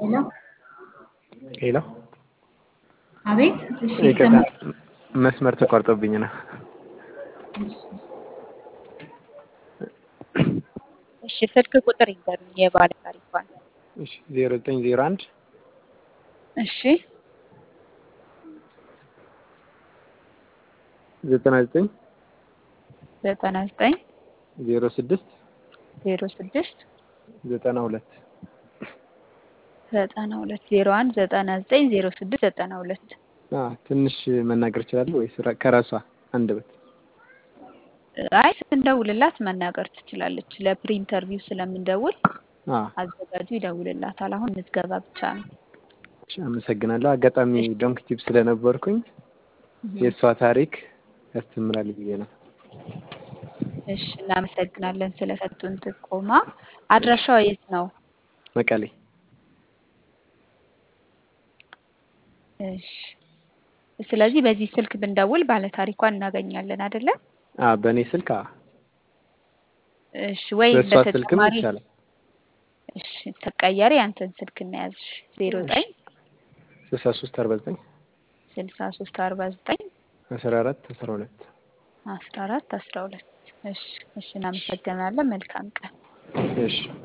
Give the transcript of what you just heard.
ሄሎ ሄሎ አቤት። እሺ ይቅርታ ይሰማል? መስመር ተቋርጦብኝ ነው። እሺ እሺ ስልክ ቁጥር ይንገሩኝ የባለ ታሪኳን። እሺ ዜሮ ዘጠኝ ዜሮ አንድ እሺ ዘጠና ዘጠኝ ዘጠና ዘጠኝ ዜሮ ስድስት ዜሮ ስድስት ዘጠና ሁለት ዘጠና ሁለት ዜሮ አንድ ዘጠና ዘጠኝ ዜሮ ስድስት ዘጠና ሁለት ትንሽ መናገር እችላለሁ ወይስ ራ- ከራሷ አንደበት? አይ ስንደውልላት መናገር ትችላለች። ለፕሪ ኢንተርቪው ስለምንደውል አ አዘጋጁ ይደውልላታል። አሁን ምዝገባ ብቻ ነው። እሺ፣ አመሰግናለሁ። አጋጣሚ ዶንክ ቲፕ ስለነበርኩኝ እህ፣ የእሷ ታሪክ ያስተምራል ብዬ ነው። እሺ እናመሰግናለን ስለሰጡን ጥቆማ። አድራሻዋ የት ነው? መቀሌ እሺ ስለዚህ በዚህ ስልክ ብንደውል ባለ ታሪኳን እናገኛለን አይደለ? አ በእኔ ስልክ አ እሺ ወይ በእሷ ስልክም በተጨማሪ ይቻላል። እሺ ተቀያሪ አንተን ስልክ እናያዝ ዜሮ ዘጠኝ ስልሳ ሶስት አርባ ዘጠኝ ስልሳ ሶስት አርባ ዘጠኝ አስራ አራት አስራ ሁለት አስራ አራት አስራ ሁለት እሺ እሺ እናመሰግናለን። መልካም ቀን። እሺ